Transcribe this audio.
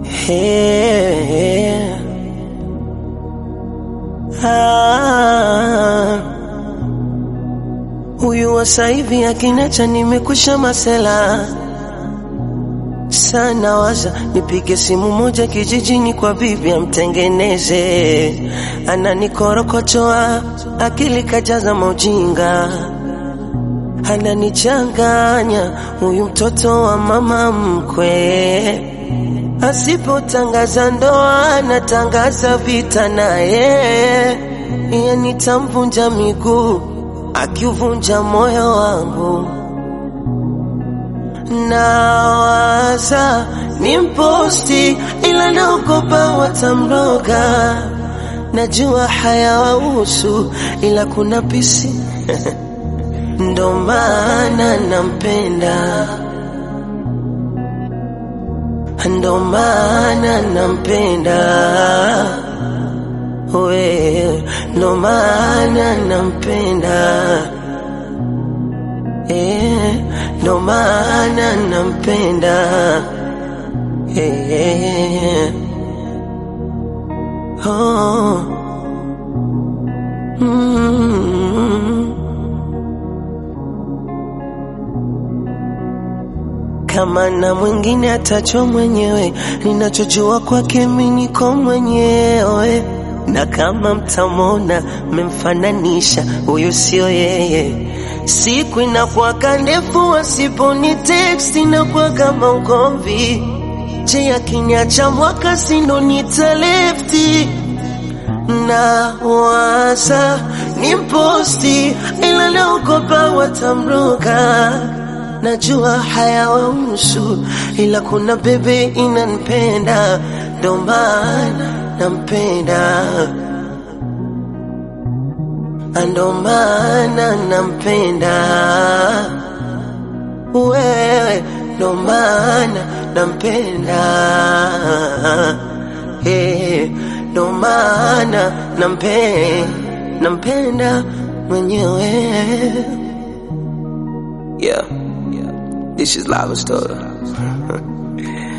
Hey, ah, huyu wa saivi akinacha nimekusha masela sana waza nipige simu moja kijijini kwa bibi amtengeneze, ananikorokochoa akili kajaza maujinga, ananichanganya huyu mtoto wa mama mkwe. Asipotangaza ndoa anatangaza vita naye, iye nitamvunja miguu akiuvunja moyo wangu nawaza ni mposti ila naogopa watamroga. Najua hayawahusu ila kuna pisi ndo maana nampenda, ndo maana nampenda we, ndo maana nampenda eh, ndo maana nampenda eh, oh, mm. Kama na mwingine atajua mwenyewe, ninachojua kwake mimi niko mwenyewe, na kama mtamwona mmemfananisha, huyu sio yeye. Siku inakuwaga ndefu, asiponi text inakuwa kama ugomvi. Je, akiniacha mwaka sindo nitalefti na waza ni mposti, ila naogopa watamroga. Najua hayawahusu, ila kuna bebe inanipenda, ndo maana nampenda ndo maana nampenda wewe, ndo maana nampenda eh, ndo maana nampe nampenda mwenyewe Yeah, yeah. This is Lava Story.